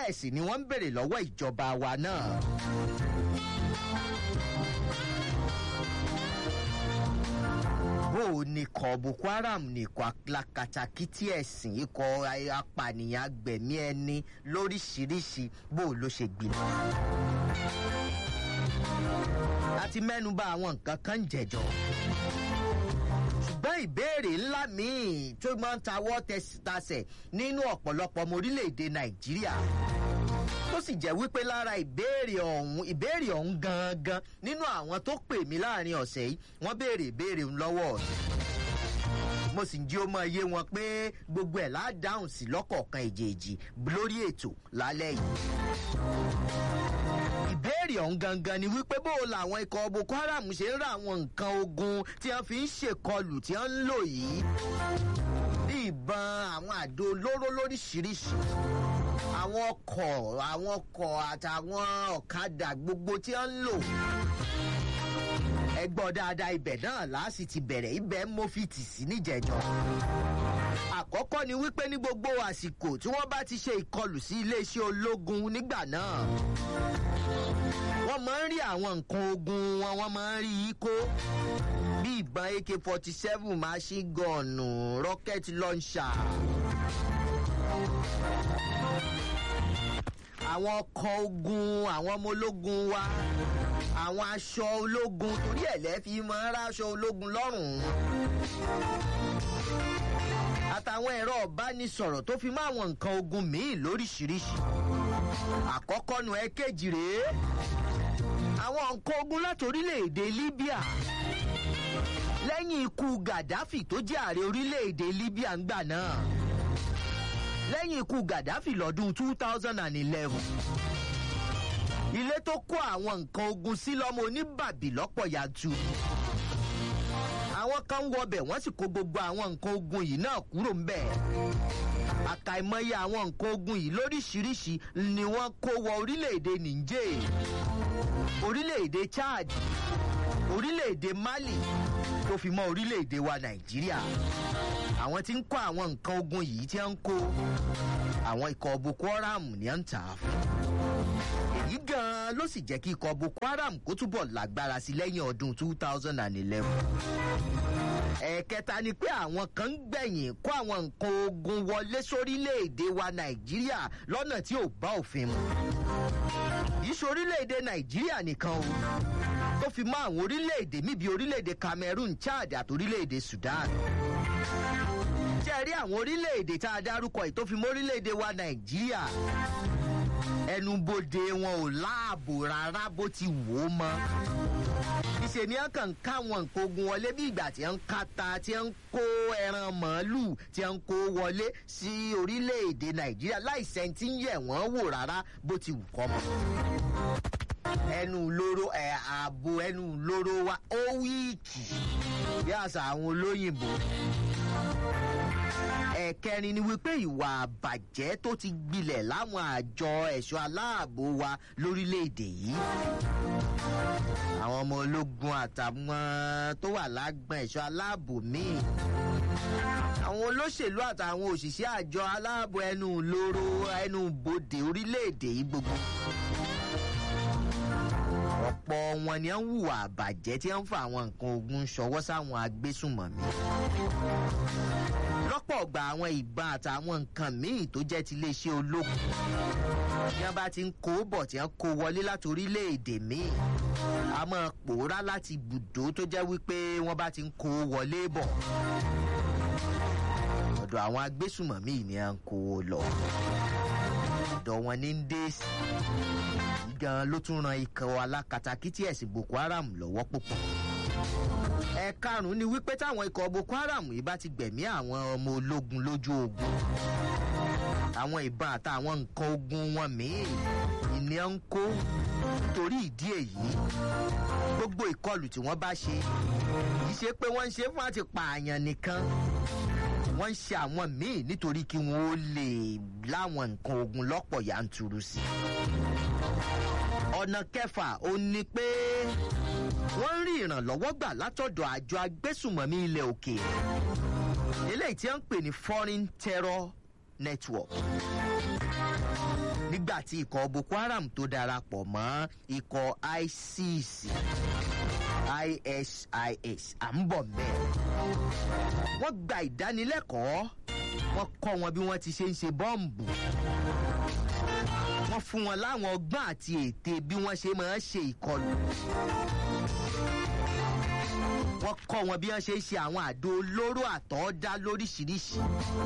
bẹ́ẹ̀ sì ni wọ́n ń béèrè lọ́wọ́ ìjọba wa náà. bó o ní ikọ̀ boko haram ní ikọ̀ alákatakítí ẹ̀sìn ikọ̀ apànìyàn agbẹ̀mí ẹni lóríṣiríṣi bó o ló ṣe gbilẹ̀. a ti mẹ́nuba àwọn nǹkan kan ń jẹ̀jọ́ ṣùgbọ́n ìbéèrè ńlá míì tó máa ń tawọ́ tasẹ̀ nínú ọ̀pọ̀lọpọ̀ ọmọ orílẹ̀-èdè nàìjíríà tó sì jẹ́ wípé lára ìbéèrè ọ̀hún ìbéèrè ọ̀hún gangan nínú àwọn tó pè mí láàrin ọ̀sẹ̀ yìí wọ́n béèrè ìbéèrè ń lọ́wọ́ mi mo sì ń jí ó mọ iye wọn pé gbogbo ẹ̀ ládáhùn sí lọ́kọ̀ọ̀kan èjèèjì lórí ètò lálẹ́ yìí ìbéèrè ọ̀hún gangan ni wípé bó o làwọn ikọ̀ boko haram ṣe ń ra àwọn nǹkan ogun tí wọ́n fi ń ṣèkọlù tí wọ́n ń lò yìí bí ìbọn àwọn àdó olóró lóríṣiríṣi àwọn ọkọ̀ àwọn ọkọ̀ àtàwọn ọ̀kadà gbogbo tí wọ́n ń lò ẹ gbọ́ dáadáa ibẹ̀ náà láàsì ti bẹ̀rẹ̀ ibẹ̀ mo fi tì sí níjẹ̀jọ́ àkọ́kọ́ ni wípé ní gbogbo àsìkò tí wọ́n bá ti ṣe ìkọlù sí iléeṣẹ́ ológun nígbà náà wọ́n máa ń rí àwọn nǹkan ogun wọn wọ́n máa ń rí i kó bí ìbọn ak forty seven machine gun rocket launcher àwọn ọkọ̀ ogun àwọn ọmọ ológun wa àwọn aṣọ ológun torí ẹ̀ lẹ́ fi máa ń ráṣọ ológun lọ́rùn àtàwọn ẹ̀rọ ọ̀bánisọ̀rọ̀ tó fi mọ́ àwọn nǹkan ogun míì lóríṣiríṣi àkọ́kọ́ nu ẹ̀kejì rèé àwọn nǹkan ogun láti orílẹ̀-èdè libya lẹ́yìn ikú gaddafi tó jẹ́ ààrẹ orílẹ̀-èdè libya ńgbà náà lẹ́yìn ikú gaddafi lọ́dún two thousand and eleven ilé tó kó àwọn nǹkan ogun sí lọ́mọ oníbàbí lọ́pọ̀ yanturu àwọn kan wọbẹ̀ wọ́n sì kó gbogbo àwọn nǹkan ogun yìí náà kúrò ń bẹ̀ àkàìmọye àwọn nǹkan ogun yìí lóríṣiríṣi ni wọ́n kó wọ orílẹ̀-èdè niger orílẹ̀-èdè chad orílẹ̀-èdè mali tó fi mọ́ orílẹ̀-èdè wa nàìjíríà àwọn tí ń kó àwọn nǹkan ogun yìí tí wọ́n ń kó àwọn ikọ̀ boko haram ní à ń tà á fún èyí gan-an ló sì jẹ́ kí ikọ̀ boko haram kó túbọ̀ lágbára sí lẹ́yìn ọdún two thousand and eleven ẹ̀ẹ̀kẹta ni pé àwọn kan ń gbẹ̀yìn kó àwọn nǹkan ogun wọlé sórílẹ̀-èdè wa nàìjíríà lọ́nà tí ò bá òfin mu yìí sórílẹ̀-èdè nàìjíríà nìkan o tó fi mọ́ àwọn orílẹ̀-èdè míbi orílẹ̀-èdè cameroon chad àti orílẹ̀-èdè sudan jẹ́ rí àwọn orílẹ̀-èdè tá a dárúkọ yìí tó fi mọ́ orílẹ̀-èdè wa nàìjíríà ẹnubodè wọn ò láàbò rárá bó ti wò ó mọ́ ìṣe ni wọn kàn ń ká wọn nǹkan ogun wọlé bí ìgbà tí wọn ń kata tí wọn ń kó ẹran màálù tí wọn ń kó wọlé sí orílẹ̀-èdè nàìjíríà láìsẹ̀ tí ń yẹ̀ wọ́n wò rárá bó ti wù kọ́ mọ́ ẹnu lóró ẹ ààbò ẹnu lóró wa ó wíìkì bí àṣà àwọn olóyìnbó ẹ̀kẹrin ni wípé ìwà àbàjẹ́ tó ti gbilẹ̀ láwọn àjọ ẹ̀ṣọ́ aláàbò wa lórílẹ̀‐èdè yìí àwọn ọmọ ológun àtàwọn tó wà lágbọn ẹ̀ṣọ́ aláàbò míì àwọn olóṣèlú àtàwọn òṣìṣẹ́ àjọ aláàbò ẹnu lóró ẹnu bodè orílẹ̀‐èdè yìí gbogbo ọ̀pọ̀ wọn ni wọ́n ń hùwà àbàjẹ́ tí wọ́n ń fa àwọn nǹkan ogun ṣọwọ́ sáwọn agbésùnmọ̀mí lọ́pọ̀ ọgbà àwọn ìbọn àtàwọn nǹkan míì tó jẹ́ ti iléeṣẹ́ ológun bí wọ́n bá ti ń kó bọ̀ tí wọ́n kó wọlé láti orílẹ̀-èdè míì a máa pòórá láti ibùdó tó jẹ́ wípé wọ́n bá ti ń kó wọlé bọ̀ ọ̀dọ̀ àwọn agbésùnmọ̀mí ni à ń kó lọ ọ̀dọ̀ wọn ní ń dé sí gan ló tún ran ikọ̀ alákatakítí ẹ̀sìn boko haram lọ́wọ́ púpọ̀ ẹ̀ẹ̀karùn-ún ni wípé táwọn ikọ̀ boko haram yìí bá ti gbẹ̀mí àwọn ọmọ ológun lójú ogun àwọn ìbọn àtàwọn nǹkan ogun wọn míì ìní ń kó torí ìdí èyí gbogbo ìkọlù tí wọ́n bá ṣe kì í ṣe pé wọ́n ń ṣe fún àti pààyàn nìkan wọ́n ń ṣe àwọn míì nítorí kí wọ́n ó lè láwọn nǹkan ogun lọ́pọ̀ yanturu sí ọ̀nà kẹfà ó ní pé wọ́n ń rí ìrànlọ́wọ́ gbà látọ̀dọ̀ àjọ agbésùmọ̀mí ilẹ̀ òkèèrè eléyìí tí wọ́n ń pè ní foreign terror network nígbà tí ikọ̀ boko haram tó darapọ̀ mọ́ ikọ̀ isis isis à ń bọ̀ mẹ́ẹ̀. wọ́n gba ìdánilẹ́kọ̀ọ́ wọ́n kọ́ wọn bí wọ́n ti ṣe ń ṣe bọ́ǹbù wọ́n fún wọn láwọn ọgbọ́n àti ète bí wọ́n ṣe máa ń ṣe ìkọlù wọ́n kọ́ wọn bí wọ́n ṣe ń ṣe àwọn àdó olóró àtọ́dá lóríṣiríṣi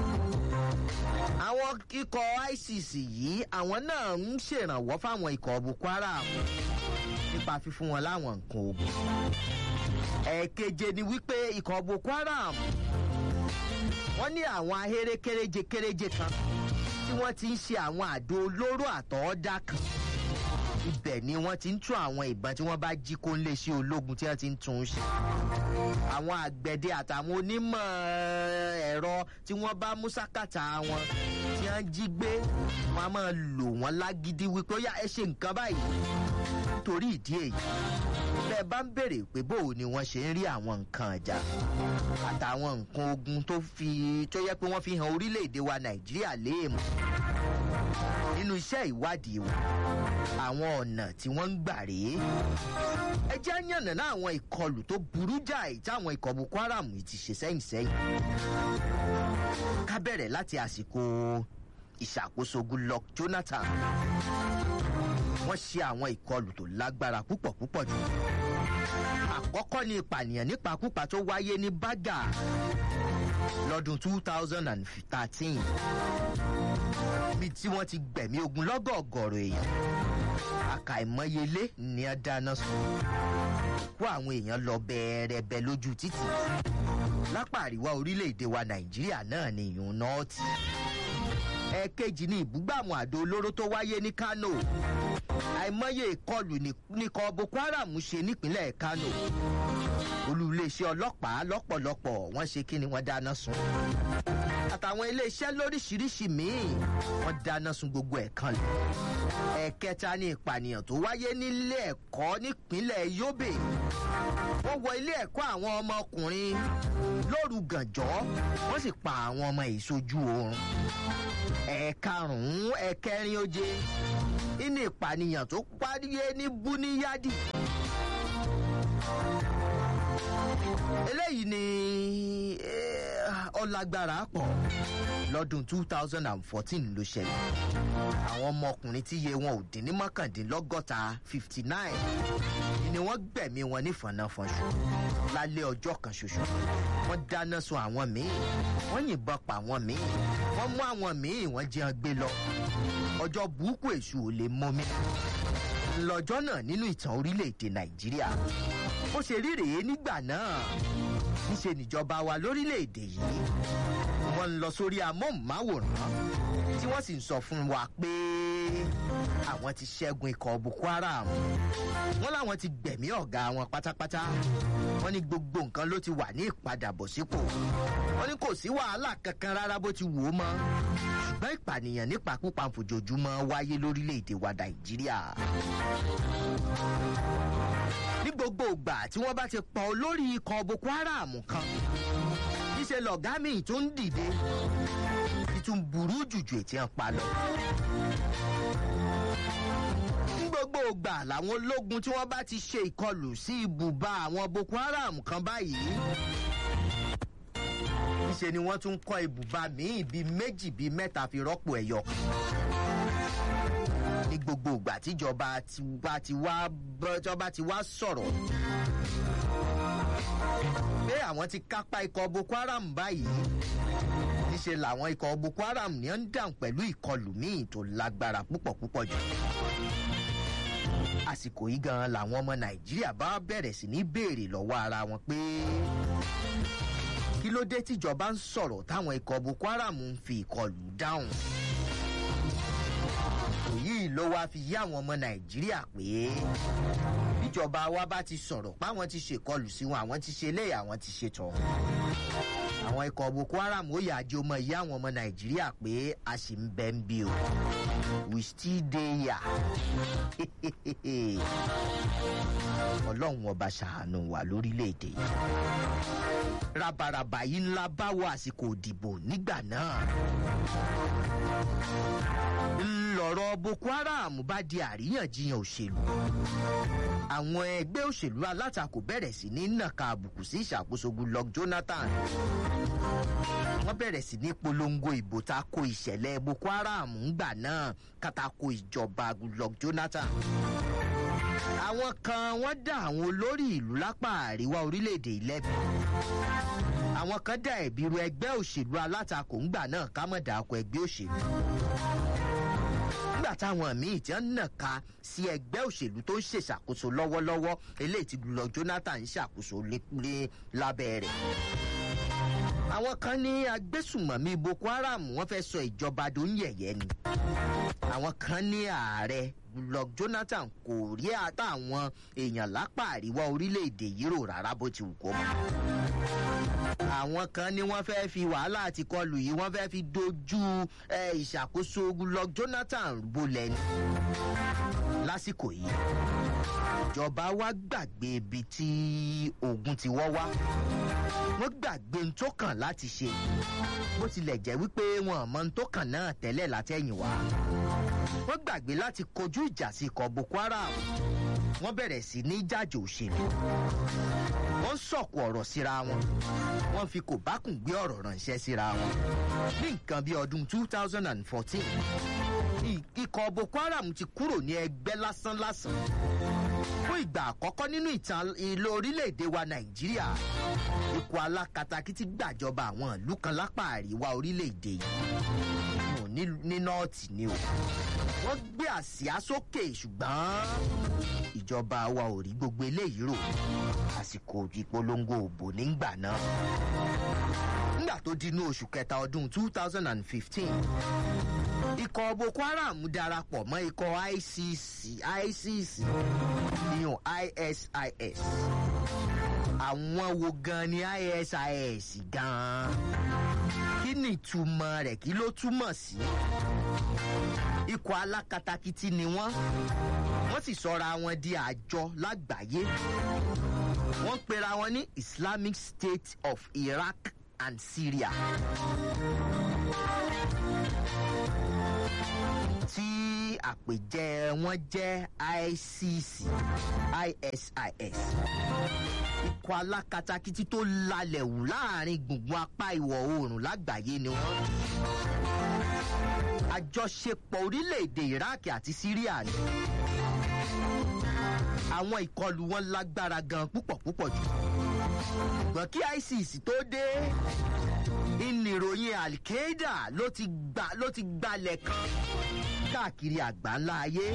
àwọn ikọ̀ isis yìí àwọn náà ń ṣèrànwọ́ fáwọn ikọ̀ boko haram nípa fífún wọn láwọn nǹkan ogun ẹ̀ẹ̀keje ni wípé ikọ̀ boko haram wọ́n ní àwọn ahéré kéréje kéréje kan tí wọ́n ti ń ṣe àwọn àdó olóró àtọ́ọ́dá kan ibẹ̀ ni wọ́n ti ń tún àwọn ìbọn tí wọ́n bá jí kó ń lè ṣe ológun tí wọ́n ti ń tún un ṣe àwọn àgbẹ̀dẹ àtàwọn onímọ̀ ẹ̀rọ tí wọ́n bá mú sákàtà wọn tí wọ́n jí gbé wọ́n á máa lò wọ́n lágídí wípé ó yá ẹ ṣe nǹkan báyìí nítorí ìdí èyí bẹ́ẹ̀ bá ń béèrè pé bóò ni wọ́n ṣe ń rí àwọn nǹkan ọjà àtàwọn nǹkan ogun tó fi tó yẹ pé wọ́n fi hàn orílẹ̀-èdè wa nàìjíríà léèmù nínú iṣẹ́ ìwádìí wọn àwọn ọ̀nà tí wọ́n ń gbà rèé ẹ jẹ́ yànnàná àwọn ìkọlù tó burú jáì táwọn ikọ̀ boko haram yìí ti ṣe sẹ́yìn sẹ́yìn ká bẹ̀rẹ̀ láti àsìkò ìṣàkóso goodluck jonathan wọ́n ṣe àwọn ìkọlù tó lágbára púpọ̀ púpọ̀ jù. àkọ́kọ́ ni ìpànìyàn nípakúpa tó wáyé ní bágà lọ́dún two thousand and thirteen bí tí wọ́n ti gbẹ̀mí ogun lọ́gọ̀ọ̀gọ̀rọ̀ èèyàn àkàìmọyelé ni a dáná sun kó àwọn èèyàn lọ bẹ́ẹ̀rẹ̀bẹ̀ lójú títì lápá àríwá orílẹ̀-èdè wa nàìjíríà náà ni ìyún nọ́ọ̀tì ẹ̀ẹ̀kejì ni ìbúgbàmù àdó olóró tó wáyé ní kano àìmọye ìkọlù nìkan boko haram ṣe nípínlẹ̀ kano olú iléeṣẹ́ ọlọ́pàá lọ́pọ̀lọpọ̀ wọ́n ṣe kí ni wọ́n dáná sun àtàwọn iléeṣẹ́ lóríṣiríṣi míì wọ́n dáná sun gbogbo ẹ̀ kan lẹ̀ ẹ̀kẹta ni ìpànìyàn tó wáyé nílé ẹ̀kọ́ nípínlẹ̀ yobe wọ́n wọ ilé ẹ̀kọ́ àwọn ọmọkùnrin lóru gànjọ́ wọ́n sì pa àwọn ọmọ ìsojú oorun ẹ̀ẹ̀karùn-ún ẹ̀kẹrin oje nínú ìpànìyàn tó paríyé ní búníyádì. eléyìí ni ọlágbára pọ̀ lọ́dún two thousand and fourteen ló ṣẹlẹ̀ àwọn ọmọkùnrin tí iye wọn ò dín ní mọ́kàndínlọ́gọ́ta fifty nine ni wọ́n gbẹ̀mí wọn ní fọ̀nàfọ̀nṣù lálẹ́ ọjọ́ kan ṣoṣo wọ́n dáná sun àwọn míì wọ́n yìnbọn pa àwọn míì wọ́n mú àwọn míì wọ́n jẹun gbé lọ ọjọ́ burúkú èṣù ò lè mọ mi lọ́jọ́ náà nínú ìtàn orílẹ̀-èdè nàìjíríà ó ṣe rí rèé nígbà náà níṣe níjọba wa lórílẹ̀-èdè yìí wọ́n ń lọ sórí amóhùnmáwòrán tí wọ́n sì ń sọ fún wa pé àwọn ti ṣẹ́gun ikọ̀ boko haram wọ́n láwọn ti gbẹ̀mí ọ̀gá wọn pátápátá wọ́n ní gbogbo nǹkan ló ti wà ní ìpadàbọ̀sípò wọ́n ní kò sí wàhálà kankan rárá bó ti wò ó mọ́ ṣùgbọ́n ìpànìyàn nípakúpa fojoojúmọ́ wáyé lórílẹ̀‐èdè wa nàìjíríà ní gbogbo ìgbà tí wọ́n bá ti pa olórí ikọ̀ boko haram kan níṣẹ́ lọ̀gá mi tó ń dìde ìtún burú jùjù ètí ẹ̀ pa lọ ní gbogbo ìgbà làwọn ológun tí wọ́n bá ti ṣe ìkọlù sí ibùba àwọn boko haram kan báyìí níṣe ni wọ́n tún kọ́ ibùba míì bíi méjì bíi mẹ́ta fi rọ́pò ẹ̀yọ ní gbogbo ìgbà tíjọba tiwa ti wá bọ́jọba ti wá sọ̀rọ̀ pé àwọn ti kápá ikọ̀ boko haram báyìí níṣe làwọn ikọ̀ boko haram ní ń dàn pẹ̀lú ìkọlù míì tó lágbára púpọ̀ púpọ̀ jù àsìkò yìí gan làwọn ọmọ nàìjíríà bá bẹ̀rẹ̀ sí ní béèrè lọ́wọ́ ara wọn pé kí ló dé tíjọba ń sọ̀rọ̀ táwọn ikọ̀ boko haram ń fi ìkọlù dáhùn èyí ló wáá fi yí àwọn ọmọ nàìjíríà pé bíjọba wa bá ti sọ̀rọ̀ páwọn ti ṣèkọlù sí wọn àwọn ti ṣe eléyà àwọn ti ṣe tọ̀hún àwọn ikọ̀ boko haram ó yà jẹ́ ọmọ ìyá àwọn ọmọ nàìjíríà pé a sì ń bẹ́ ń bí o we still dey here ọlọ́run ọba ṣàánú wa lórílẹ̀‐èdè yìí rabaraba yìí ńlá bá wọ àsìkò òdìbò nígbà náà ńlọrọ boko haram bá di àríyànjiyàn òṣèlú àwọn ẹgbẹ́ òṣèlú alátakò bẹ̀rẹ̀ sí ní nàka àbùkù sí ìṣàkóso goodluck jonathan wọ́n bẹ̀rẹ̀ sí ní polongo ìbò tako ìṣẹ̀lẹ̀ boko haram ńgbà náà kátàkó ìjọba goodluck jonathan àwọn kan wọ́n dá àwọn olórí ìlú lápá àríwá orílẹ̀-èdè ìlẹ́bi àwọn kan dá ẹ̀bi ru ẹgbẹ́ òṣèlú alátakò ńgbà náà kámọ̀dà akọ ẹgbẹ́ òṣèlú nígbà táwọn míì tí wọ́n nàka sí ẹgbẹ́ òṣèlú tó ń ṣèṣàkóso lọ́wọ́lọ́wọ́ eléyìí ti lọ jonathan ń ṣàkóso lé lábẹ́ rẹ̀ àwọn kan ní agbésùmọ̀mí boko haram wọ́n fẹ́ sọ ìjọba tó ń yẹ̀yẹ́ ni àwọn kan ní ààrẹ goodluck jonathan kò rí àtàwọn èèyàn lápá àríwá orílẹ̀-èdè yìí rò rárá bó ti wù kó mọ́ àwọn kan ní wọ́n fẹ́ fi wàhálà àti kọlù yìí wọ́n fẹ́ fi dojú ìṣàkóso goodluck jonathan bolẹ̀ ni lásìkò yìí ìjọba wa gbàgbé ibi tí ogun ti wọ́ wá wọ́n gbàgbé n tó kàn láti ṣe bó tilẹ̀ jẹ́ wípé wọn mọ n tó kàn náà tẹ́lẹ̀ látẹ̀yìn wá wọ́n gbàgbé láti kojú ìjà sí ikọ̀ boko haram wọ́n bẹ̀rẹ̀ sí ní jájò òṣèlú wọ́n sọ̀kò ọ̀rọ̀ síra wọn wọ́n fi kò bákùn gbé ọ̀rọ̀ ránṣẹ́ síra wọn ní nǹkan bí ọdún two thousand and fourteen ikọ̀ boko haram ti kúrò ní ẹgbẹ́ lásánlásán fún ìgbà àkọ́kọ́ nínú ìtàn ìlú orílẹ̀-èdè wa nàìjíríà ikọ̀ alákatakítí gbàjọba àwọn ìlú kan lápá àríwá orílẹ̀-èdè yìí ní nọ́ọ̀tì ni o wọ́n gbé àsíá sókè ṣùgbọ́n ìjọba wa ò rí gbogbo eléyìí rò àsìkò ìpolongo òbò nígbà náà nígbà tó dínú oṣù kẹta ọdún two thousand and fifteen ikọ̀ boko haram darapọ̀ mọ́ ikọ̀ icc icc ìyún isis àwọn wo gan ni isis gan kí ni ìtumọ̀ rẹ̀ kí ló túmọ̀ sí ikọ̀ alákatakítí ni wọ́n wọ́n sì sọra wọn di àjọ lágbàáyé wọ́n pera wọn ní islamic state of iraq and syria tí àpèjẹ wọn jẹ́ icc isis ikọ̀ alákatakítí tó lalẹ̀ wù láàrin gbùngbùn apá ìwọ̀ oòrùn lágbàáyé ni wọ́n àjọṣepọ̀ orílẹ̀-èdè iraq àti syria ni àwọn ìkọlù wọn lágbára gan púpọ̀ púpọ̀ jù ṣùgbọ́n kí isis tó dé ìnìròyìn al-qaeda ló ti gbà ló ti gbalẹ̀ kan káàkiri àgbáńlá ayé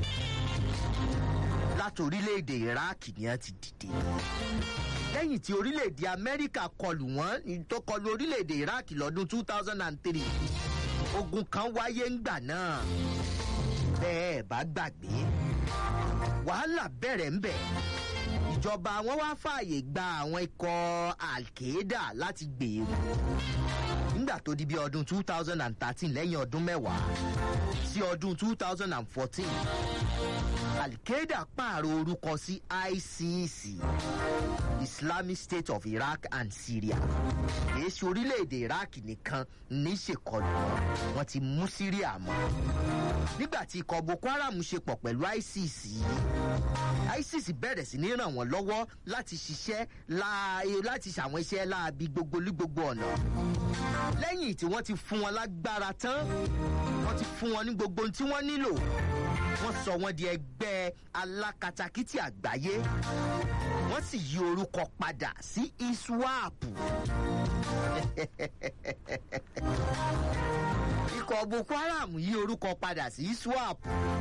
láti orílẹ̀-èdè iraq ni wọ́n ti dìde lẹ́yìn tí orílẹ̀-èdè amẹ́ríkà kọlù wọ́n tó kọlu orílẹ̀-èdè iraq lọ́dún two thousand and three ogun kan wáyé ńgbà náà bẹ́ẹ̀ bá gbàgbé wàhálà bẹ̀rẹ̀ ńbẹ̀ ìjọba wọn wá fààyè gba àwọn ikọ̀ al-qaeda láti gbèrú nígbà tó di bí ọdún two thousand and thirteen lẹ́yìn ọdún mẹ́wàá sí ọdún two thousand and fourteen al-qaeda pààrọ̀ orúkọ sí icc islamic state of iraq and syria kìí ṣe orílẹ̀-èdè iraq nìkan ní ṣèkọlù wọn wọn ti mú syria mọ́ nígbà tí ikọ̀ boko haram ṣe pọ̀ pẹ̀lú icc isis bẹ̀rẹ̀ sí ní ràn wọ́n lọ́wọ́ láti ṣiṣẹ́ láti ṣàwọn iṣẹ́ láabi gbogbo ní gbogbo ọ̀nà lẹ́yìn tí wọ́n ti fún wọn lágbára tán wọ́n ti fún wọn ní gbogbo ohun tí wọ́n nílò wọ́n sọ wọ́n di ẹgbẹ́ alákatakítí àgbáyé wọ́n sì yí orúkọ padà sí iswap ikọ̀ boko haram yí orúkọ padà sí iswap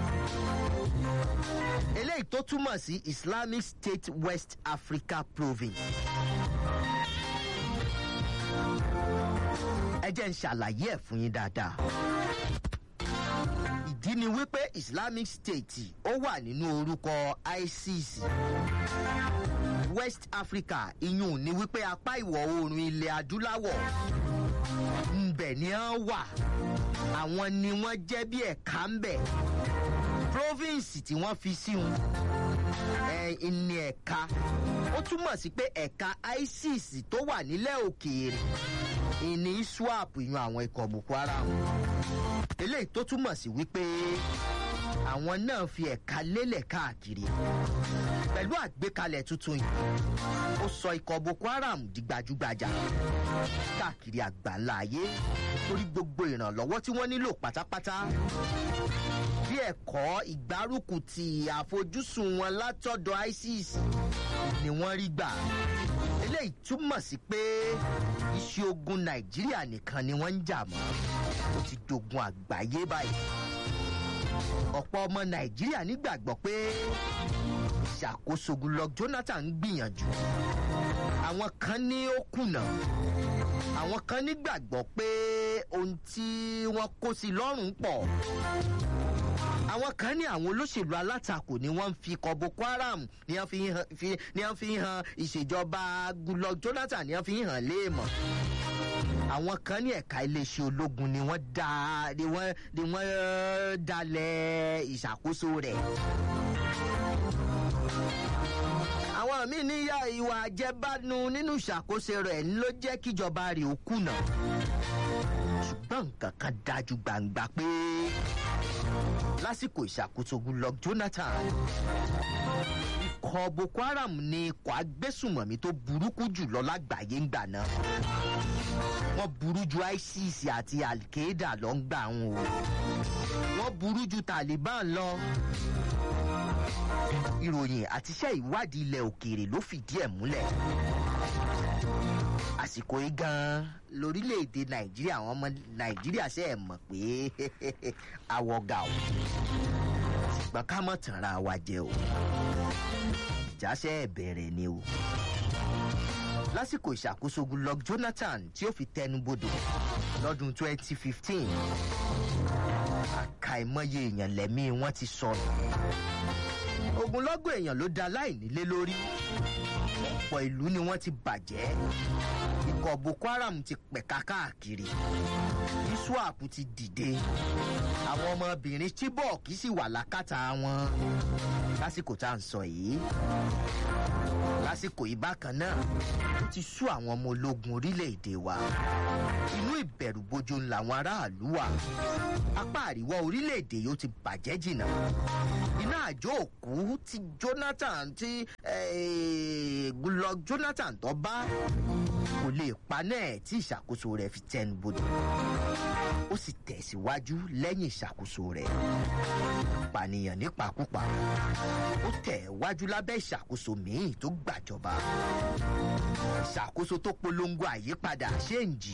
eléyìí tó túmọ̀ sí islamic state west africa province. ẹ jẹ́ ń ṣàlàyé ẹ̀ fún yín dáadáa. ìdí ni wípé islamic state ó wà nínú orúkọ isis west africa iyùn ni wípé apá ìwọ̀ oòrùn ilẹ̀ adúláwọ̀ ńbẹ̀ ni wọ́n wà àwọn ni wọ́n jẹ́ bí ẹ̀ka ń bẹ̀ province tí wọ́n fi sí wọn ẹ̀ ní ẹ̀ka ó túmọ̀ sí pé ẹ̀ka isis tó wà nílẹ̀ òkèèrè ìní swap yan àwọn ikọ̀ boko haram eléyìí tó túmọ̀ sí wípé àwọn náà fi ẹ̀ka lélẹ̀ káàkiri pẹ̀lú àgbékalẹ̀ tuntun yìí ó sọ ikọ̀ boko haram di gbajúgbajà káàkiri àgbáńlá ayé torí gbogbo ìrànlọ́wọ́ tí wọ́n nílò pátápátá bí ẹ̀kọ́ ìgbárùkù ti àfojúsùn wọn látọ̀dọ̀ isis ni wọ́n rí gbà eléyìí túmọ̀ sí pé iṣẹ́ ogun nàìjíríà nìkan ni wọ́n ń jà mọ́ ó ti dogun àgbáyé báyìí ọ̀pọ̀ ọmọ nàìjíríà nígbàgbọ́ pé ìṣàkóso goodluck jonathan ń gbìyànjú àwọn kan ní ó kùnà àwọn kan nígbàgbọ́ pé ohun tí wọ́n kó sí lọ́rùn pọ̀ àwọn kan ní àwọn olóṣèlú alátakò ni wọ́n ń fi kọ boko haram ni wọ́n fi hàn fi- ni wọ́n fi hàn ìṣèjọba goodluck jonathan ni wọ́n fi hàn léèmọ̀ àwọn kan ní ẹ̀ka iléeṣẹ́ ológun ni wọ́n dá ni wọ́n ni wọ́n eh, dalẹ̀ ìṣàkóso rẹ̀. àwọn míì níyà ìwà àjẹbánu nínú ìṣàkóso rẹ̀ ló jẹ́ kíjọba rẹ̀ ó kùnà ṣùgbọ́n nǹkan kan dájú gbangba pé lásìkò ìṣàkóso goodluck jonathan ikọ̀ boko haram ni ikọ̀ agbésùmọ̀mí tó burúkú jùlọ lágbàáyé ń gbà náà wọ́n burú ju isis àti al-qaeda lọ ń gbà ń o wọ́n burú ju taliban lọ ìròyìn àtiṣẹ́ ìwádìí ilẹ̀ òkèèrè ló fìdí ẹ̀ múlẹ̀ àsìkò yìí gan-an lórílẹ̀‐èdè nàìjíríà àwọn ọmọ nàìjíríà ṣe é mọ̀ pé àwọ̀gà o ṣùgbọ́n ká mọ̀ tànra wa jẹ o ìjáṣẹ́ bẹ̀rẹ̀ ni o lásìkò ìṣàkóso goodluck jonathan tí ó fi tẹnubodò lọ́dún 2015 àkàìmọye èèyàn lẹ́mí wọn ti sọnù ogunlọ́gọ̀ èèyàn ló da láìnílé lórí ọ̀pọ̀ ìlú ni wọ́n ti bàjẹ́ ikọ̀ boko haram ti pẹ̀ka káàkiri iswap ti dìde àwọn ọmọbìnrin chibok sì wà lákàtà wọn lásìkò tá à ń sọ yìí lásìkò yìí bákan náà ó ti sú àwọn ọmọ ológun orílẹ̀-èdè wa inú ìbẹ̀rùbojo làwọn aráàlú wà apá àríwá orílẹ̀-èdè yóò ti bàjẹ́ jìnnà iná àjò òkú tí jonathan tí eh, goodluck jonathan tó bá kò lè paná ẹ̀ tí ìṣàkóso rẹ̀ fi tẹnu bodò ó sì tẹ̀síwájú lẹ́yìn ìṣàkóso rẹ̀ pànìyàn nípakúpa ó tẹ̀ wájú lábẹ́ ìṣàkóso míì tó gbàjọba ìṣàkóso tó polongo àyípadà ṣéǹjì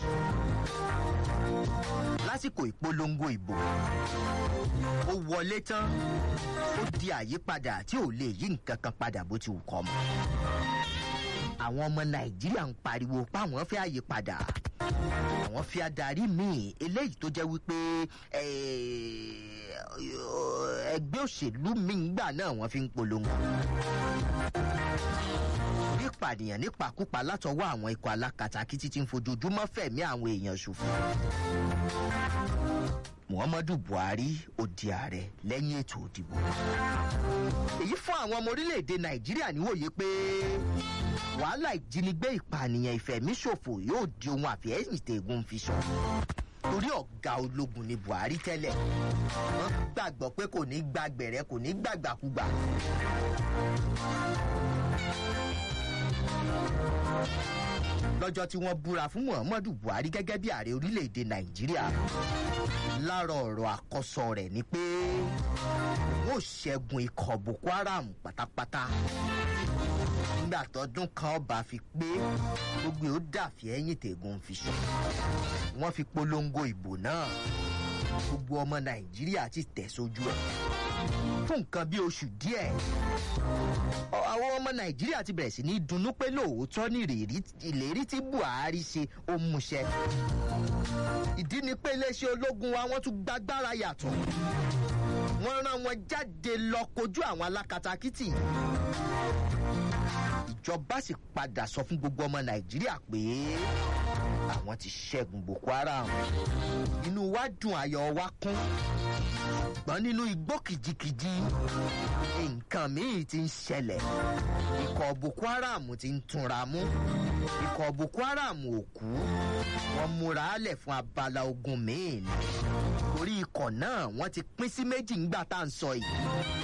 lásìkò ìpolongo ìbò ó wọlé tán ó di àyípadà tí ò lè yí nǹkan kan padà bó ti wù kọ́ mọ́ àwọn ọmọ nàìjíríà ń pariwo páwọn fẹ́ àyípadà àwọn fi adarí míì eléyìí tó jẹ́ wípé eh, ẹgbẹ́ òṣèlú míì gbà náà wọ́n fi ń polongo bí ìpànìyàn nípakúpa látọwọ́ àwọn ikọ̀ alákatakítí tí ń fojoojúmọ́ fẹ̀mí àwọn èèyàn ṣòfò muhammadu buhari ó di ààrẹ lẹ́yìn ètò òdìbò èyí fún àwọn ọmọ orílẹ̀-èdè nàìjíríà níwòye pé wàhálà ìjínigbé ìpànìyàn ìfẹ̀míṣòfò yóò di ohun àfihẹ́yìn tẹ̀gùn fi sọ torí ọ̀gá ológun ni buhari tẹ́lẹ̀ wọ́n gbàgbọ́ pé kò ní gbàgbẹ̀rẹ̀ kò ní gbàgbàkúgbà lọ́jọ́ tí wọ́n búra fún muhammadu buhari gẹ́gẹ́ bí ààrẹ orílẹ̀-èdè nàìjíríà lára ọ̀rọ̀ àkọsọ rẹ̀ ni pé wọ́n ò ṣẹ́gun ikọ̀ boko haram pátápátá nígbà tọdún kan ọba fi pé gbogbo ó dàfí ẹ̀yìn tẹ̀gùn fi sọ wọ́n fi polongo ìbò náà gbogbo ọmọ nàìjíríà ti tẹ̀ sójú ẹ̀ fún nǹkan bí oṣù díẹ̀ àwọn ọmọ nàìjíríà ti bẹ̀rẹ̀ sí ní dunnú pé lóòótọ́ ní ìlérí tí buhari ṣe ó múṣẹ ìdí ni pé iléeṣẹ́ ológun wa wọ́n tún gbàgbára yàtọ̀ wọ́n rán wọn jáde lọ kojú àwọn alákatakítì ìjọba sì padà sọ fún gbogbo ọmọ nàìjíríà pé àwọn ti ṣẹ́gun boko haram inú wa dùn ayọ̀ wa kún ṣùgbọ́n nínú igbó kìjikìji nǹkan míì ti ń ṣẹlẹ̀ ikọ̀ boko haram ti ń túnra mú ikọ̀ boko haram ò kú wọ́n múra lẹ̀ fún abala ogun míì ni torí ikọ̀ náà wọ́n ti pín sí méjì ńgbà tá à ń sọ yìí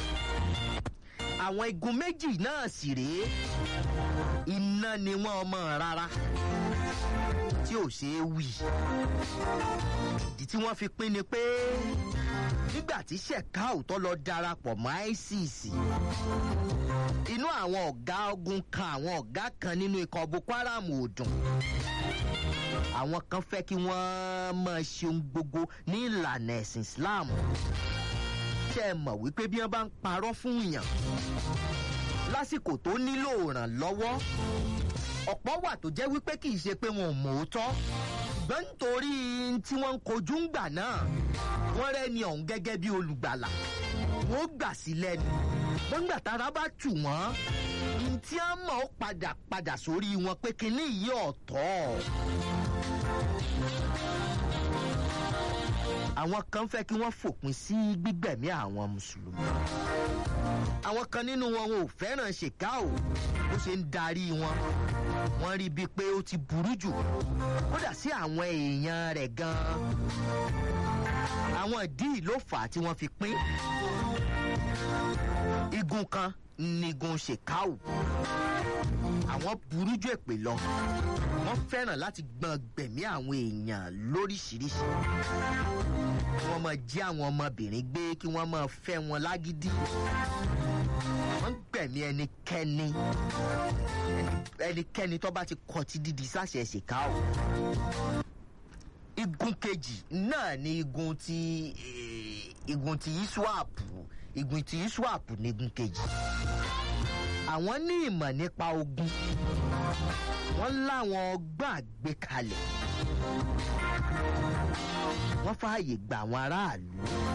àwọn igun méjì náà sì rèé iná ni wọ́n ọmọ rárá tí ò ṣeé wì ìdí tí wọ́n fi pín ni pé nígbà tí shekau tó lọ darapọ̀ mọ́ isis inú àwọn ọ̀gá ogun kan àwọn ọ̀gá kan nínú ikọ̀ boko haram ò dùn àwọn kan fẹ́ kí wọ́n máa ṣe ohun gbogbo ní ìlànà ẹ̀sìn islam ṣe é mọ̀ wípé bí wọ́n bá ń parọ́ fún yàn lásìkò tó nílò ìrànlọ́wọ́ ọ̀pọ̀ wà tó jẹ́ wípé kì í ṣe pé wọn ò mọ̀ ó tọ́ ṣùgbọ́n nítorí tí wọ́n ń kojú ń gbà náà wọ́n rẹ́ni ọ̀hún gẹ́gẹ́ bí olùgbàlà wọ́n gbà sí lẹ́nu wọ́n gbà tára bá tù wọ́n ní tí a mọ̀ ó padà padà sórí wọn pé kinní yìí ọ̀tọ̀. àwọn kan fẹ́ kí wọ́n fòpin sí gbígbẹ̀mí àwọn mùsùlùmí àwọn kan nínú wọn ò fẹ́ràn ṣèkáò bó ṣe ń darí wọn wọ́n rí bíi pé ó ti burú jù kódà sí àwọn èèyàn rẹ̀ gan-an àwọn ìdí ló fà á tí wọ́n fi pín igun kan nígun ṣèkáò àwọn burú jù èpè lọ wọ́n fẹ́ràn láti gbọ́n gbẹ̀mí àwọn èèyàn lóríṣiríṣi kí wọ́n máa jí àwọn ọmọbìnrin gbé kí wọ́n máa fẹ́ wọn lágídí wọ́n gbẹ̀mí ẹnikẹ́ni ẹnikẹ́ni tó bá ti kọ́ ti dídí sáṣẹ ṣèkà o igun kejì náà ni igun ti igun ti iswap igun ti iswap ni igun kejì àwọn ní ìmọ̀ nípa ogun wọ́n láwọn ọgbọ́n àgbékalẹ̀ wọ́n fààyè gba àwọn aráàlú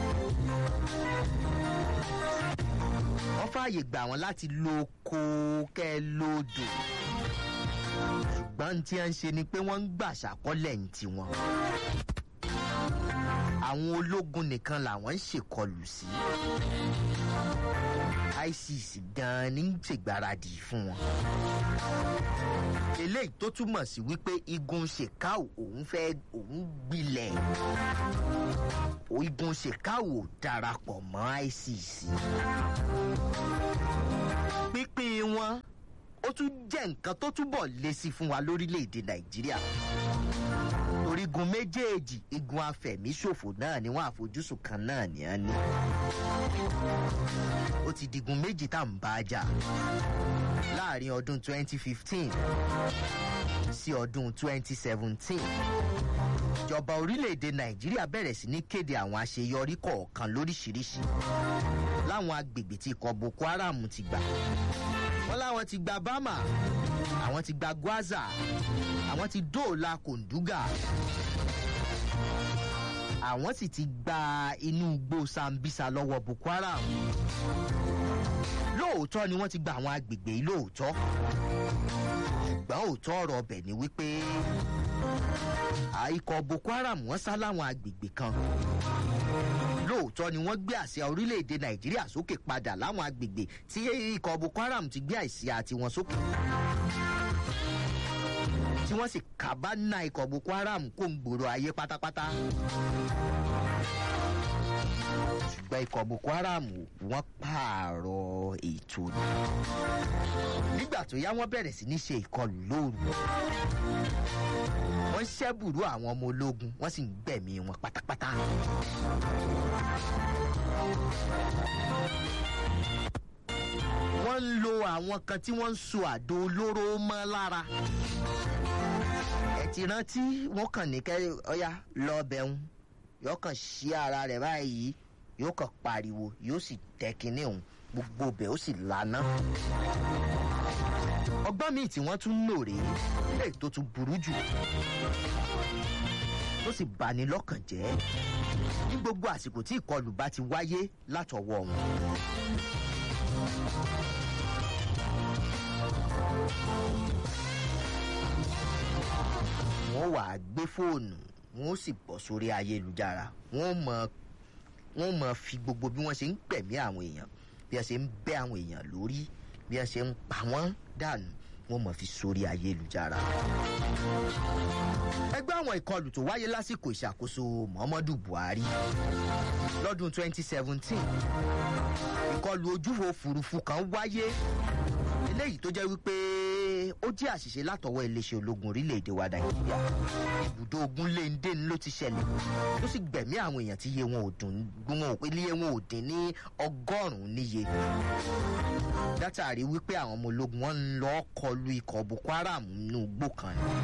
wọ́n fààyè gbà wọ́n láti lo oko kẹ́ lódò ṣùgbọ́n tí wọ́n ń ṣe ni pé wọ́n ń gbà ṣàkọlẹ̀ ní tiwọn àwọn ológun nìkan làwọn ń ṣèkọlù sí isis gan-an ní ṣègbáradì fún wọn eléyìí tó túmọ̀ sí wípé igun ṣèkáò òun fẹ́ òun gbilẹ̀ igun ṣèkáò darapọ̀ mọ́ isis pínpín wọn ó tún jẹ́ nǹkan tó túbọ̀ lé sí fún wa lórílẹ̀‐èdè nàìjíríà orígun méjèèjì igun afẹ̀míṣòfò náà ni wọ́n àfojúsùn kan náà ní á ní ó ti digun méjì tá à ń bá a jà láàrin ọdún 2015 sí ọdún 2017 ìjọba orílẹ̀-èdè nàìjíríà bẹ̀rẹ̀ sí ní kéde àwọn àṣeyọrí kọ̀ọ̀kan lóríṣiríṣi láwọn agbègbè tí ikọ̀ boko haram ti gbà wọ́n láwọn ti gba bama àwọn ti gba gwaza àwọn ti dóòlà kòǹdúgà àwọn sì ti gba inú igbó sambisa lọ́wọ́ boko haram lóòótọ́ ni wọ́n ti gba àwọn agbègbè yìí lóòótọ́ ṣùgbọ́n òótọ́ ọ̀rọ̀ ọbẹ̀ ni wípé ikọ̀ boko haram wọ́n sá láwọn agbègbè kan lóòótọ́ ni wọ́n gbé àsíá orílẹ̀-èdè nàìjíríà sókè padà láwọn agbègbè tí ikọ̀ boko haram ti gbé àsíá tiwọn sókè tí wọ́n sì kábánà ikọ̀ boko haram kó ń gbòòrò ayé pátápátá ṣùgbọ́n ikọ̀ boko haram wọ́n pààrọ̀ ètò ni nígbà tó yá wọ́n bẹ̀rẹ̀ sí ní ṣe ìkọlù lóru wọ́n ṣẹ́bùrú àwọn ọmọ ológun wọ́n sì ń gbẹ̀mí wọn pátápátá. wọ́n ń lo àwọn kan tí wọ́n ń so àdó olóró mọ́ lára. ẹ ti rántí wọ́n kàn ní kẹ́ ọ̀yá lọ bẹ̀rùn yóò kàn sí ara rẹ̀ báyìí yóò kàn pariwo yóò sì tẹ kinní òun gbogbo bẹ̀ ó sì lànà. ọgbọ́n míì tí wọ́n tún lò rèé lè tó tún burú jù tó sì bani lọ́kàn jẹ́ ní gbogbo àsìkò tí ìkọlù bá ti wáyé látọwọ́ wọn. wọ́n wàá gbé fóònù wọ́n sì bọ̀ sórí ayélujára wọ́n mọ wọ́n mọ fi gbogbo bí wọ́n ṣe ń gbẹ̀mí àwọn èèyàn bí wọ́n ṣe ń bẹ́ àwọn èèyàn lórí bí wọ́n ṣe ń pa wọ́n dànù wọ́n mọ̀ fi sórí ayélujára. ẹgbẹ́ àwọn ìkọlù tó wáyé lásìkò ìṣàkóso muhammadu buhari lọ́dún 2017 ìkọlù ojúfò òfurufú kan wáyé eléyìí tó jẹ́ wípé ó jẹ́ àṣìṣe látọwọ́ iléeṣẹ́ ológun orílẹ̀-èdè wa nàìjíríà ibùdó ogun léńdé ni ló ti ṣẹlẹ̀ ló sì gbẹ̀mí àwọn èèyàn tí iye wọn ò dùn wọn ò pé iye wọn ò dín ní ọgọ́rùn-ún níye látàrí wípé àwọn ọmọ ológun wọn ń lọ kọlu ikọ̀ boko haram nínú igbó kan ni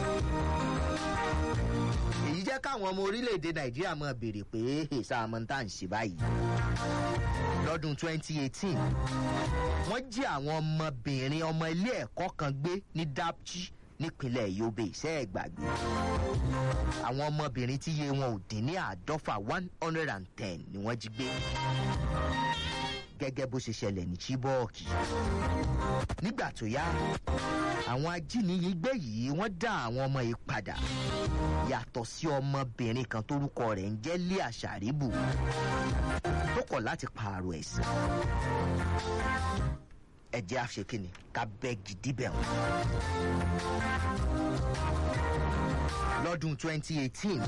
èyí jẹ́ káwọn ọmọ orílẹ̀-èdè nàìjíríà máa béèrè pé èsà àmọ́ntà ń ṣe báyìí lọ́dún 2018 wọ́n jí àwọn ọmọbìnrin ọmọ ilé ẹ̀kọ́ kan gbé ní dapchi nípínlẹ̀ yobe iṣẹ́ ẹ̀gbàgbé àwọn ọmọbìnrin tí iye wọn ò dín ní àádọ́fà one hundred and ten ni wọ́n jí gbé gẹ́gẹ́ bó ṣe ṣẹlẹ̀ ní chibok nígbà tó yá àwọn ajínigbé yìí wọ́n dá àwọn ọmọ yìí padà yàtọ̀ sí ọmọbìnrin kan tórúkọ rẹ̀ ń jẹ́ lé àṣàríbù tó kọ̀ láti pààrọ̀ ẹ̀sìn ẹ̀jẹ̀ àṣekínni ká bẹ́ gidi bẹ̀ wọ́n. lọ́dún 2018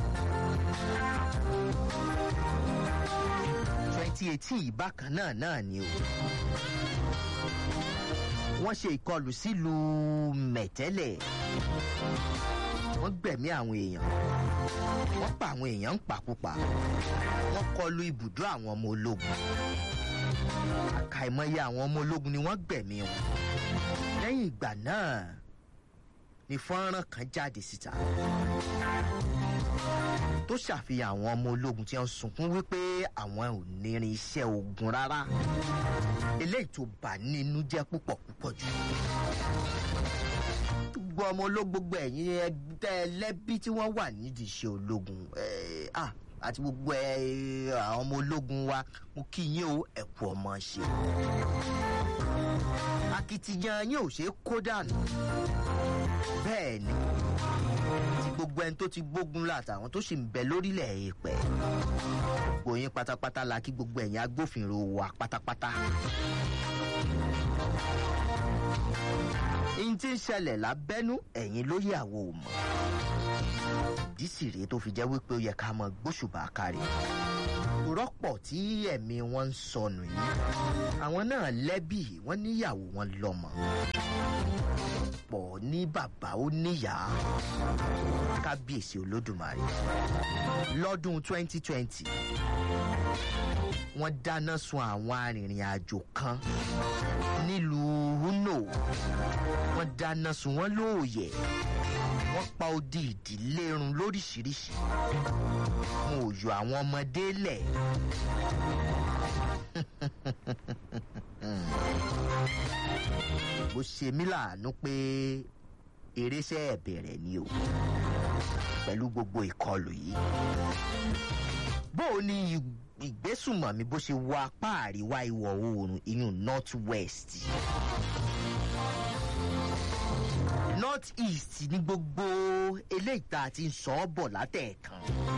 2018 yìí bákan náà náà ni o wọ́n ṣe ìkọlù sílùú mẹ̀tẹ́lẹ̀ wọ́n gbẹ̀mí àwọn èèyàn wọ́n pa àwọn èèyàn ń pàkópa wọ́n kọlu ibùdó àwọn ọmọ ológun àkàìmọye àwọn ọmọ ológun ni wọ́n gbẹ̀mí wọn lẹ́yìn ìgbà náà ni fọ́nrán kan jáde síta tó ṣàfihàn àwọn ọmọ ológun tí wọ́n sunkún wípé àwọn ò nírin iṣẹ́ ogun rárá eléyìí tó bà nínú jẹ́ púpọ̀ púpọ̀ jù gbogbo ọmọ ológun gbogbo ẹ̀yìn ẹgbẹ́ ẹlẹ́bí tí wọ́n wà nídìí iṣẹ́ ológun àti gbogbo àwọn ọmọ ológun wa mo kí yín o ẹ̀kú ọmọ ṣe akitiyan yín ò ṣe é kó dànù bẹ́ẹ̀ ni ti gbogbo ẹni tó ti gbógun látàwọn tó sì ń bẹ lórílẹ̀ èèpẹ̀ gbogbo yín pátápátá la kí gbogbo ẹ̀yin agbófinró wa pátápátá. ihun tí ń ṣẹlẹ̀ lábẹ́nú ẹ̀yin ló yẹ àwo mọ̀ ìdí sì rèé tó fi jẹ́ wípé ó yẹ ká mọ gbóṣùbà kárí rọ́pọ̀ tí ẹ̀mí wọn ń sọnù yìí àwọn náà lẹ́bí wọ́n níyàwó wọn lọ́mọ pọ̀ ní bàbá ó níyàá kábíyèsí olódùmarè lọ́dún 2020 wọ́n dáná sun àwọn arìnrìn àjò kan nílùú uno wọ́n dáná sun wọ́n lóòyẹ̀ wọ́n pa odi ìdílé run lóríṣiríṣi wọn ò yọ àwọn ọmọdé lẹ̀ bó ṣe mí láàánú pé eréṣẹ́ ẹ̀bẹ̀rẹ̀ ni o pẹ̀lú gbogbo ìkọlù yìí bó o ní ìgbésùmọ̀mí bó ṣe wọ apá àríwá ìwọ̀ oòrùn ìyún north west north east ní gbogbo eléyìí tá a ti ń sọ ọ́ bọ̀ látẹ̀ẹ̀kan.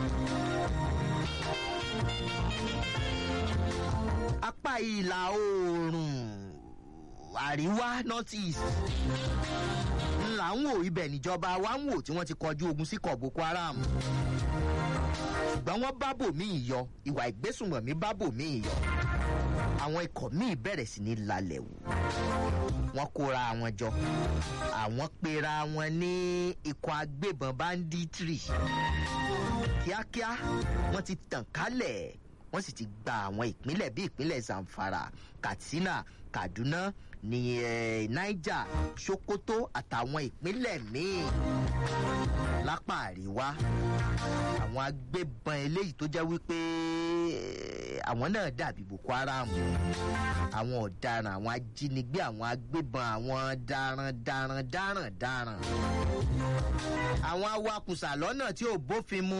apá ìlà oòrùn àríwá north east ńlá ń wò ibẹ̀ níjọba wa ń wò tí wọ́n ti kọjú ogun sí kọ̀ boko haram ṣùgbọ́n wọ́n bá bòmíì yọ ìwà ìgbésùnmọ̀mí bá bòmíì yọ àwọn ikọ̀ míì bẹ̀rẹ̀ sí ní lalẹ̀ wò wọ́n kóra wọn jọ àwọn pera wọn ní ikọ̀ agbébọn banditry kíákíá wọ́n ti tàn kálẹ̀ wọ́n sì ti gba àwọn ìpínlẹ̀ bíi ìpínlẹ̀ zamfara katsina kaduna ní eh, niger sokoto àtàwọn ìpínlẹ̀ míì lápá àríwá àwọn agbébọn eléyìí tó jẹ́ wípé eh, àwọn náà dàbí boko haram àwọn ọ̀daràn àwọn ajínigbé àwọn agbébọn àwọn darandaran darandaran àwọn awakùsà lọ́nà tí ò bófin mu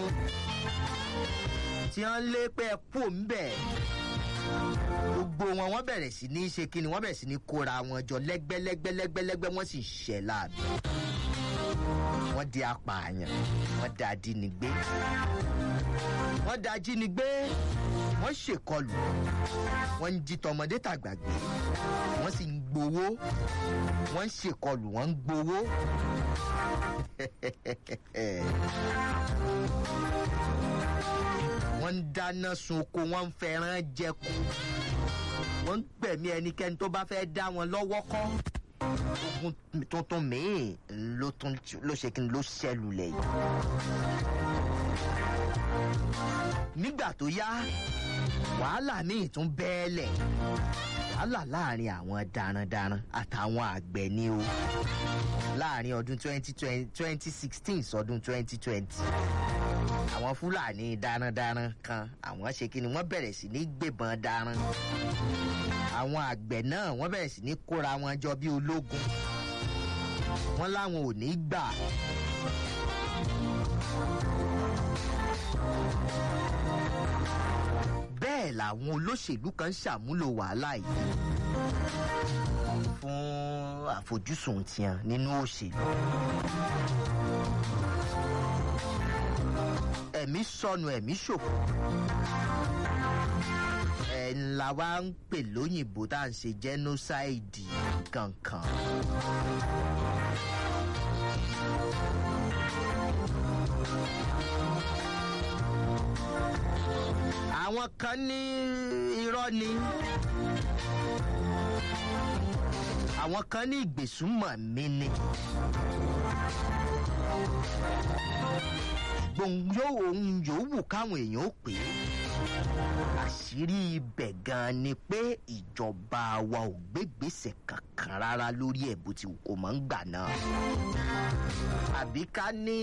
tí wọ́n lé pé ẹ kú òǹbẹ̀ gbogbo wọn wọ́n bẹ̀rẹ̀ sí ní ṣe kí ni wọ́n bẹ̀rẹ̀ sí ní kóra wọn jọ lẹ́gbẹ́lẹ́gbẹ́lẹ́gbẹ́ wọ́n sì ṣẹ̀ láàbì wọ́n di apààyàn wọ́n da ajínigbé wọ́n da ajínigbé wọ́n ṣèkọlù wọ́n ń jí tọmọdé tàgbàgbé wọ́n sì ń gbowó wọ́n ń ṣèkọlù wọ́n ń gbowó. wọ́n ń dáná sun oko wọ́n ń fẹ́ràn jẹku wọ́n ń gbẹ̀mí ẹnikẹ́ni tó bá fẹ́ dá wọn lọ́wọ́ kọ́ ogun tuntun míì ló tún ló ṣe kí n ló ṣẹlulẹ̀ yìí. nígbà tó yá wàhálà míì tún bẹ́ẹ̀lẹ̀ wàhálà láàrin àwọn darandaran àtàwọn àgbẹ̀ ni o láàrin ọdún twenty sixteen sọdún twenty twenty àwọn fúlàní darandaran kan àwọn ṣe kí ni wọ́n bẹ̀rẹ̀ sí ní gbébọn daran àwọn àgbẹ̀ náà wọ́n bẹ̀rẹ̀ sí ní kóra wọn jọ bí ológun wọ́n láwọn ò ní gbà. bẹ́ẹ̀ làwọn olóṣèlú kan ṣàmúlò wàhálà yìí fún àfojúsùn tiẹ̀ nínú òṣèlú. ẹ̀mí sọnù ẹ̀mí ṣòfò ẹ̀ ńlá wa ń pè lóyìnbó tá à ń ṣe genocide kankan. àwọn kan ní irọ́ ni àwọn kan ní ìgbésùnmọ̀ mi ni gbòǹgbò ohun yòówù káwọn èèyàn ó pè é àṣírí ibẹ̀ gan ni pé ìjọba wa ò gbégbèsè kankan rárá lórí ẹ̀ bó ti kò mọ̀ ń gbà náà àbí ká ní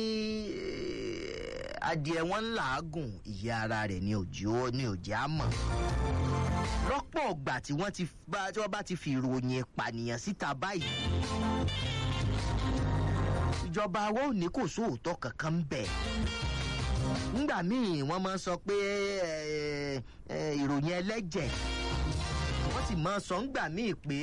adìẹ wọn ń làágùn ìyá ara rẹ̀ ní òjì ó ní òjì á mọ̀ lọ́pọ̀ ọgbà tí wọ́n ti bá tí wọ́n bá ti fi ìròyìn ìpànìyàn síta báyìí ìjọba wa ò ní kò sóòótọ́ kankan bẹ̀ nígbà míì wọ́n máa ń sọ pé ìròyìn ẹlẹ́jẹ̀ wọ́n sì máa sọ ńgbà míì pé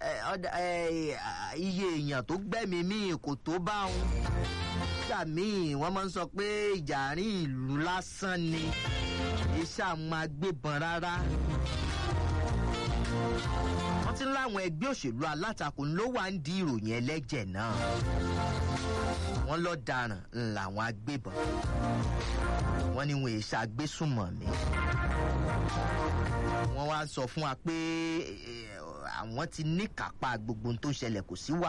iye èèyàn tó gbẹ́mí míì kò tó bá wọn nígbà míì wọ́n máa ń sọ pé ìjà àárín ìlú lásán ni iṣẹ́ àwọn agbébọn rárá wọ́n ti ń láwọn ẹgbẹ́ òṣèlú alátakò ló wà ń di ìròyìn ẹlẹ́jẹ̀ náà wọ́n lọ daràn làwọn agbébọn wọ́n ní wọn èṣà agbésùnmọ̀mí wọ́n wá sọ fún wa pé àwọn ti ní kápá gbogbo ohun tó ṣẹlẹ̀ kò sí wà